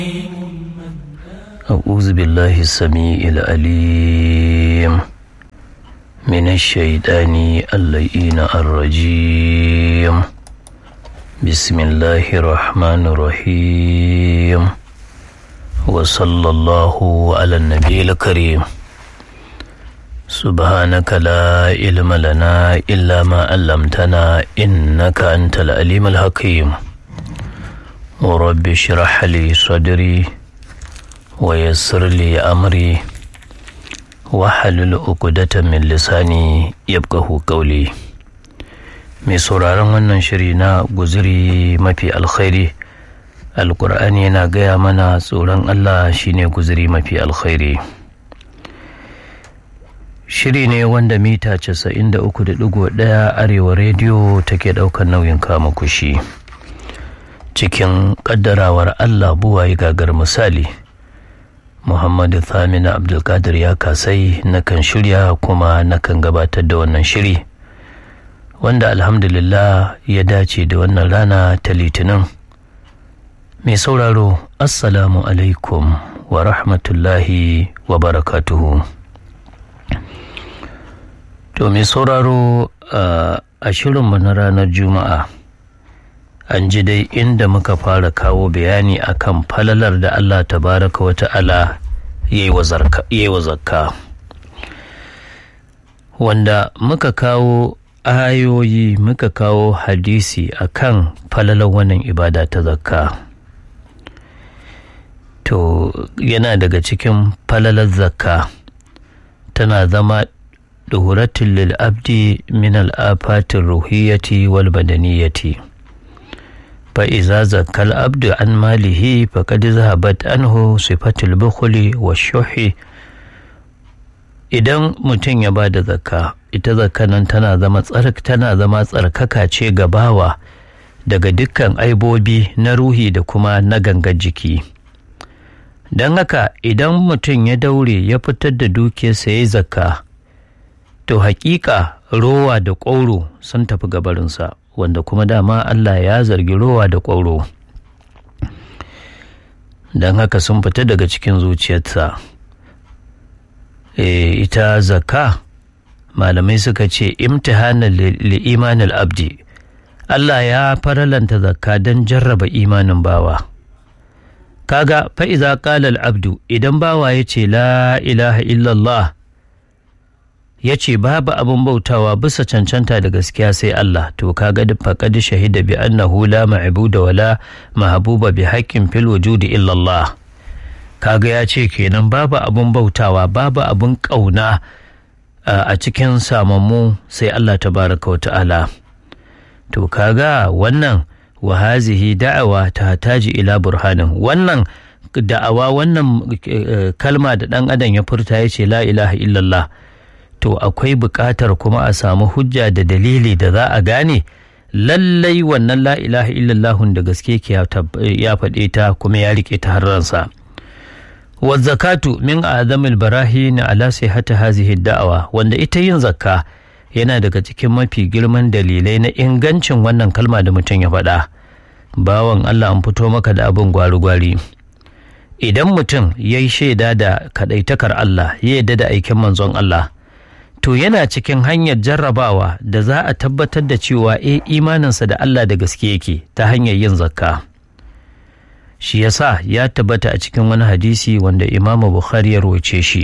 أعوذ بالله السميع العليم من الشيطان اللئين الرجيم بسم الله الرحمن الرحيم وصلى الله على النبي الكريم سبحانك لا علم لنا إلا ما علمتنا إنك أنت العليم الحكيم ورب اشرح لي صدري ويسر لي أمري wahalul uqdatan min lisani yabqahu qawli mai sauraron wannan shiri na guzuri mafi alkhairi alkur'ani yana gaya mana tsoron allah shine guzuri mafi alkhairi shiri ne wanda mita 93.1 arewa rediyo take daukar nauyin kama kushi cikin kaddarawar allah buwaye gagar misali Muhammadu Thamina Abdulkadir ya kasai nakan shirya kuma nakan gabatar da wannan shiri wanda alhamdulillah ya dace da wannan rana ta litinin mai sauraro assalamu alaikum wa rahmatullahi wa barakatuhu to mai sauraro a shirinmu na ranar juma'a an ji dai inda muka fara kawo bayani akan falalar da Allah tabaraka wa ta'ala ya yi wa zakka wanda muka kawo ayoyi muka kawo hadisi akan falalar wannan ibada ta zakka to yana daga cikin falalar zakka tana zama duhuratin lil abdi min al'afatin ruhiyyati wal badaniyati فإذا زكى العبد عن ماله فقد ذهبت عنه صفة البخل والشح idan mutum ya ba da zakka ita zakka nan tana zama tsark tana zama tsarkaka ce ga bawa daga dukkan aibobi na ruhi da kuma na gangar jiki don haka idan mutum ya daure ya fitar da dukiyarsa ya yi zakka to hakika rowa da ƙwauro sun tafi gabarinsa wanda kuma dama Allah ya zargi rowa da ƙwauro don haka sun fita daga cikin zuciyarsa e, ita zakka malamai suka ce imtihanan li'imanin abdi Allah ya faralanta zakka don jarraba imanin bawa kaga fa'iza ƙalal abdu idan bawa ya ce la ilaha illallah ya ce babu abin bautawa bisa cancanta da gaskiya sai Allah to kaga duk faqad shahida bi annahu la ma'budu wala mahbuba bi haqqin fil wujudi illa Allah kaga ya ce kenan babu abin bautawa babu abin kauna a cikin samammu sai Allah tabaraka wa ta'ala to kaga wannan wa hazihi da'awa ta taji ila burhanin wannan da'awa wannan kalma da dan adam ya furta ya ce la ilaha illallah to akwai buƙatar kuma a samu hujja da dalili da za a gane lallai wannan la ilaha illallahun da gaske ke ya faɗe ta kuma ya riƙe ta har ransa wa zakatu min azamil barahin ala sihhati hazihi da'awa wanda ita yin zakka yana daga cikin mafi girman dalilai na ingancin wannan kalma da mutum ya faɗa bawan Allah an fito maka da abin gwari-gwari idan mutum ya yi shaida da kaɗaitakar Allah ya yarda da aikin manzon Allah to yana cikin hanyar jarrabawa da za a tabbatar da cewa e imaninsa da Allah da gaske yake ta hanyar yin zakka shi yasa ya tabbata a cikin wani hadisi wanda imamu bukhari ya roce shi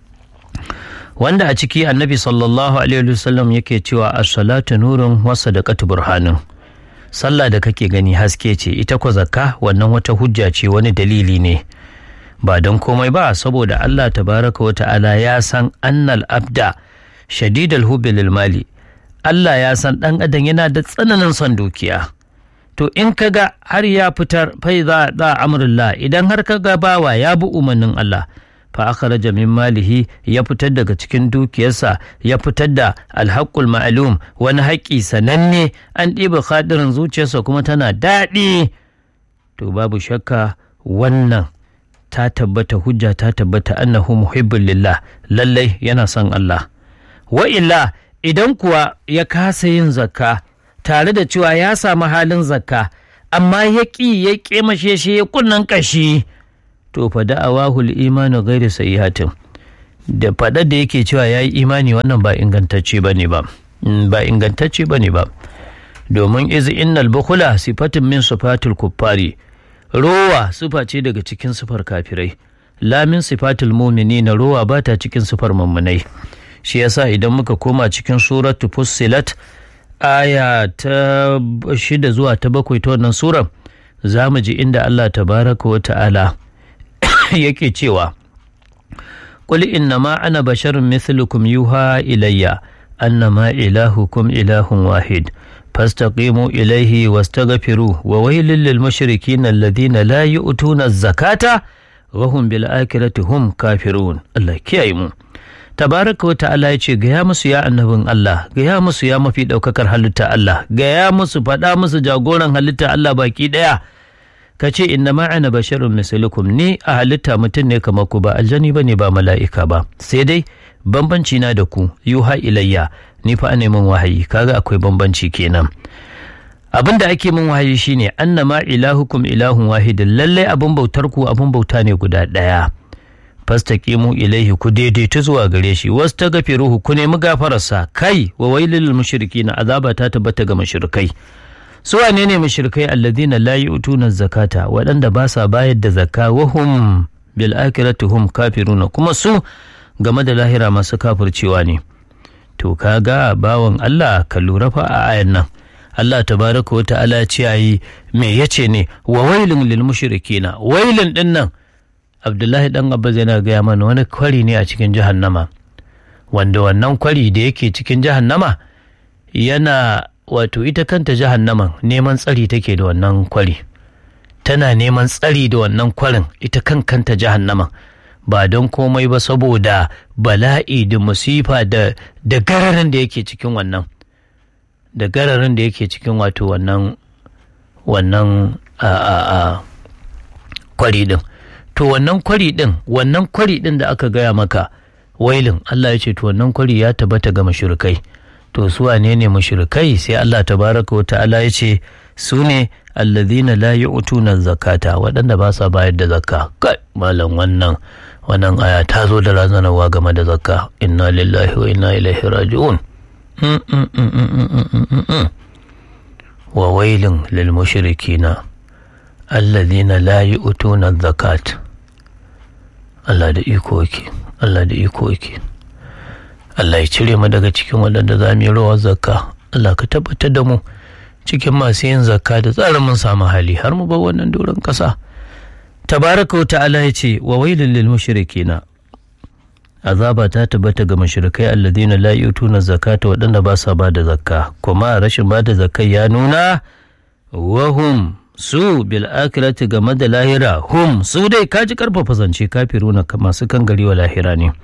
wanda a ciki annabi sallallahu alaihi wasallam yake cewa as-salatu nurun wa sadaqatu burhanun sallah da kake gani haske ce ita ko zakka wannan wata hujja ce wani dalili ne ba don komai ba saboda Allah tabaraka wa ta'ala ya san annal abda shadidal hubbi lil mali Allah ya san ɗan adam yana da tsananin son dukiya to in kaga har ya fitar fai za za amrullah idan har kaga bawa ya bi umarnin Allah fa akhraja min malihi ya fitar daga cikin dukiyarsa ya fitar da alhaqqul ma'lum wani haƙƙi sananne an ɗiba khadirin zuciyarsa kuma tana daɗi to babu shakka wannan ta tabbata hujja ta tabbata annahu muhibbul lillah lallai yana son Allah wa illa idan kuwa ya kasa yin zakka tare da cewa ya samu halin zakka amma ya ƙi ya ƙemashe shi ya kunnan ƙashi to fa da'awahu al-imanu ghairu sayyihatin da faɗa da yake cewa yayi imani wannan ba ingantacce bane ba ba ingantacce bane ba domin iz innal bukhula sifatun min sifatul kuffari rowa sifa ce daga cikin sifar kafirai lamin sifatul mu'minina rowa ba ta cikin sifar mummunai shi yasa idan muka koma cikin suratu fussilat aya ta shida zuwa ta bakwai ta wannan surar za mu ji inda Allah tabaraka wa ta'ala yake cewa qul innama ana basharun mithlukum yuha ilayya annama ilahukum ilahun wahid fastaqimu ilaihi wastaghfiru wa wailul lil mushrikin alladhina la yu'tuna az-zakata wa hum bil akhirati hum kafirun Allah kiyaye mu tabaraka wa ta'ala ya ce gaya musu ya annabin Allah gaya musu ya mafi ɗaukakar halitta Allah gaya musu faɗa musu jagoran halitta Allah baki ɗaya ka ce inna ma'ana basharun mislukum ni a halitta mutum ne kamar ku ba aljani ba ne ba mala'ika ba sai dai bambanci na da ku yuha ilayya ni fa ne min wahayi kaga akwai bambanci kenan abin da ake min wahayi shine annama ilahukum ilahun wahidin lallai abin bautar ku abin bauta ne guda ɗaya fastaqimu ilaihi ku daidaita zuwa gare shi wasu ta gafiruhu ku nemi gafararsa kai wa wailil mushrikina azaba ta tabbata ga mushrikai su wane ne mushrikai alladhina la yu'tuna zakata waɗanda ba sa bayar da zakka wa hum bil akhirati hum kafiruna kuma su game da lahira masu kafircewa ne to kaga bawan Allah ka lura fa a ayan nan Allah tabaraka wa ta'ala ce yayi me yace ne wa wailun lil mushrikina wailun din nan abdullahi dan abbas yana gaya mana wani kwari ne a cikin jahannama wanda wannan kwari da yake cikin jahannama yana wato ita kanta jahannaman neman tsari take da wannan kwari tana neman tsari da wannan kwarin ita kan kanta jahannaman ba don komai ba saboda bala'i da musifa da da gararin da yake cikin wannan da gararin da yake cikin wato wannan wannan a a a kwari din to wannan kwari din wannan kwari din da aka gaya maka wailin Allah ya ce to wannan kwari ya tabbata ga mushrikai to su wane ne mushrikai sai Allah tabaraka wa ta'ala ya ce su ne alladhina la yu'tuna zakata waɗanda ba sa bayar da zakka kai malam wannan wannan aya ta zo da razanarwa game da zakka inna lillahi wa inna ilaihi raji'un wa wailin lil mushrikina alladhina la yu'tuna zakat Allah da iko yake Allah da iko yake Allah ya cire mu daga cikin waɗanda za mu yi rawar zakka Allah ka tabbatar da mu cikin masu yin zakka da tsarin mun samu hali har mu bar wannan doron ƙasa tabaraka wa ta'ala ya ce wa wailul lil mushrikina azaba ta tabbata ga mushrikai alladhina la yu'tuna zakata waɗanda ba sa ba da zakka kuma rashin ba da zakkai ya nuna wahum su bil akirati game da lahira hum su dai kaji karfafa zance kafiruna masu kan gari wa lahira ne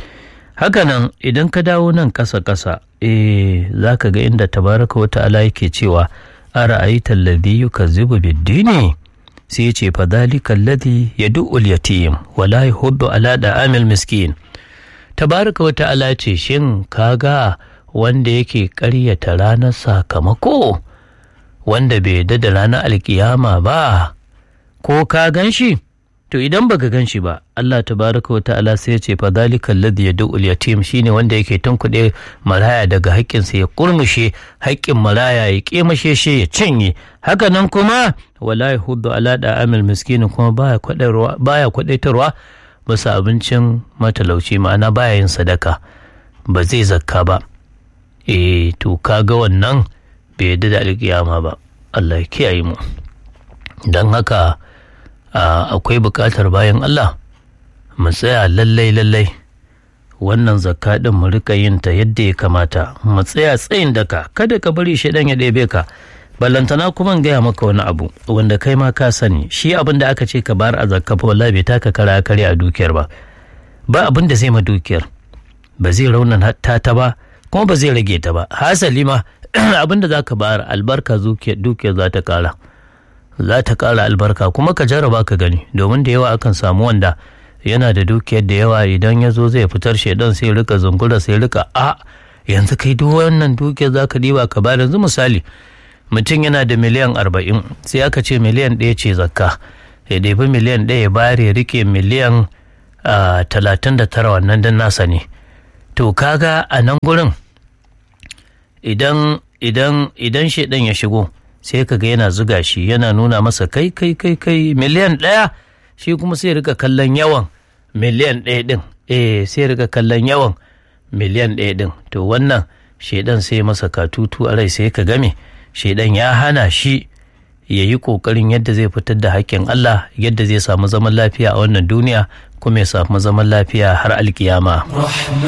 hakanan idan ka dawo nan ƙasa ƙasa eh za ka ga inda tabaraka wa ta'ala yake cewa ara aita alladhi yukazzibu bid-dini sai ya ce fa dhalika alladhi yad'u al-yatim wa la yahuddu ala da'amil miskin tabaraka wa ta'ala ce shin kaga wanda yake ƙaryata ranar sakamako wanda bai yadda da ranar alkiyama ba ko ka gan shi to idan baka gan shi ba Allah tabaraka wa ta'ala sai ya ce fa zalika alladhi yad'u al-yatim shine wanda yake tunkuɗe maraya daga haƙƙinsa ya kurmushe haƙƙin maraya ya kemashe shi ya cinye haka nan kuma wala yahuddu ala da'amil miskin kuma baya kwadarwa baya kwadaitarwa bisa abincin matalauci ma'ana baya yin sadaka ba zai zakka ba eh to kaga wannan bai yadda da alkiyama ba Allah ya kiyaye mu don haka akwai buƙatar bayan Allah mu tsaya lallai lallai wannan zakka din mu rika yin ta yadda ya kamata mu tsaya tsayin daka kada ka bari shaidan ya ɗebe ka ballantana kuma gaya maka wani abu wanda kai ma ka sani shi abin da aka ce ka bayar a zakka fa wallahi bai taka kara kare a dukiyar ba ba abin da zai ma dukiyar ba zai raunan ta ta ba kuma ba zai rage ta ba hasali ma abinda za ka bayar albarka dukiyar za ta kara za ta kara albarka kuma ka jarraba ka gani domin da yawa akan samu wanda yana da dukiyar da yawa idan ya zo zai fitar shaidan sai rika zungura sai rika a yanzu kai duk wannan dukiyar za ka diba ka bayar yanzu misali mutum yana da miliyan arba'in sai aka ce miliyan ɗaya ce zakka ya ɗebi miliyan ɗaya ya bayar ya rike miliyan talatin da tara wannan don nasa ne to kaga a nan gurin idan idan idan shaidan ya shigo sai kaga yana zuga shi yana nuna masa kai kai kai kai miliyan ɗaya shi kuma sai rika kallon yawan miliyan ɗaya ɗin eh sai rika kallon yawan miliyan ɗaya ɗin to wannan shaidan sai masa katutu a rai sai ka game shaidan ya hana shi ya yi ƙoƙarin yadda zai fitar da haƙƙin Allah yadda zai samu zaman lafiya a wannan duniya kuma ya samu zaman lafiya har alkiyama.